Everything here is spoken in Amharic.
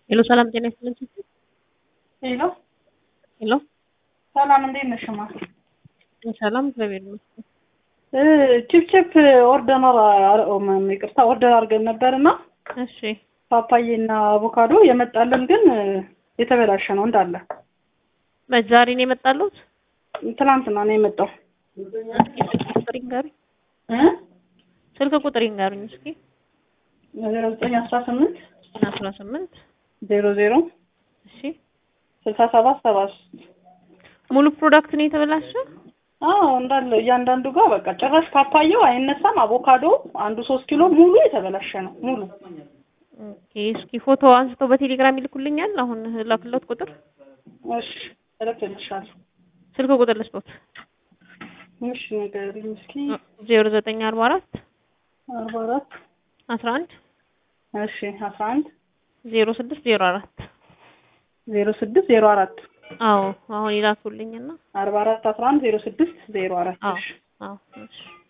ሄሎ ሰላም ጤና ይስጥልኝ። ሄሎ ሄሎ ሰላም፣ እንዴት ነሽ? ማ ሰላም እግዚአብሔር ይመስገን። ቺፕቺፕ ኦርደር ይቅርታ ኦርደር አድርገን ነበርና እሺ ፓፓዬና አቮካዶ የመጣልን ግን የተበላሸ ነው እንዳለ። ዛሬ ነው የመጣሉት? ትናንትና ነው የመጣው። ስልክ ቁጥር ይንገሩኝ። እ ስልክ ቁጥር ይንገሩኝ እስኪ። ዜሮ ዘጠኝ አስራ ስምንት አስራ ስምንት ዜሮ ዜሮ እሺ ስልሳ ሰባት ሰባ ሶስት ሙሉ ፕሮዳክት ነው የተበላሸ? አዎ እንዳለ እያንዳንዱ ጋር በቃ ጭራሽ ፓፓየው አይነሳም። አቮካዶ አንዱ ሶስት ኪሎ ሙሉ የተበላሸ ነው ሙሉ። ኦኬ እስኪ ፎቶ አንስተው በቴሌግራም ይልኩልኛል። አሁን ላክለት ቁጥር እሺ እልክልሻለሁ። ስልክ ቁጥር ልስጦት። እሺ ንገሪኝ እስኪ። ዜሮ ዘጠኝ አርባ አራት አርባ አራት አስራ አንድ እሺ አስራ አንድ ዜሮ ስድስት ዜሮ አራት ዜሮ ስድስት ዜሮ አራት አዎ አሁን ይላኩልኝና አርባ አራት አስራ አንድ ዜሮ ስድስት ዜሮ አራት አዎ እሺ አዎ እሺ